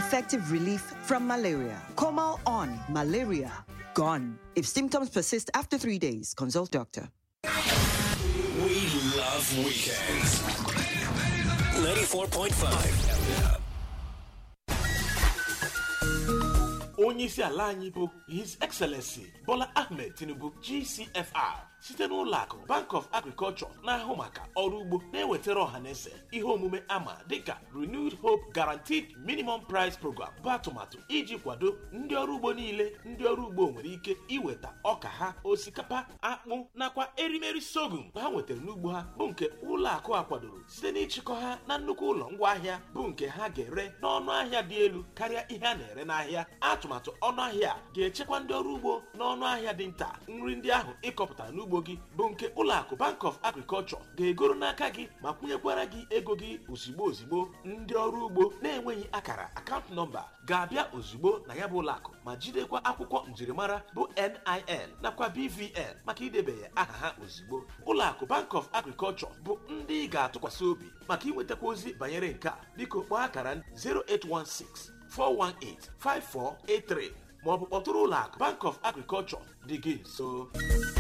effective relief from malaria. Comal on malaria gone. If symptoms persist after three days, consult doctor. We love weekends. 94.5. onye isi ala anyị bụ his excellency bola ahmed tinubu gcfr site n'ụlọ akụ bank of agriculture na-ahụ maka ọrụ ugbo na-ewetara ọhaneze ihe omume ama dịka renewed hope guaranteed minimum price program bụ atụmatụ iji kwado ndị ọrụ ugbo niile ndị ọrụ ugbo nwere ike iweta ọka ha osikapa akpụ nakwa erimeri sorghum ha nwetara n'ugbo ha bụ nke ụlọ akụ a kwadoro site n'ịchịkọ ha na nnukwu ụlọ ngwaahịa bụ nke ha ga-ere n'ọnụ ahịa dị elu karịa ihe a na-ere n'ahịa atụmatụ ọnụ ahịa a ga-echekwa ndị ọrụ ugbo n'ọnụ ahịa dị nta nri ndị ahụ ịkọpụtara n'ugbo gị bụ nke ụlọ akụ bank of agriculture ga-egoro n'aka gị ma kwụnyekwara gị ego gị ozigbo ozigbo ndị ọrụ ugbo na-enweghị akara akaụntụ nọmba ga-abịa ozugbo na ya bụ ụlọ akụ ma jidekwa akwụkwọ njirimara bụ NIN nakwa BVN maka idebanye aha ha ozugbo ụlọ akụ bank of agriculture bụ ndị ị ga-atụkwasị obi maka inwetakwa ozi banyere nke a biko kpọọ akara 0816 418-5483 maọbụ kpọtụrụ ụlọ akụ Bank of Agriculture dị gị nso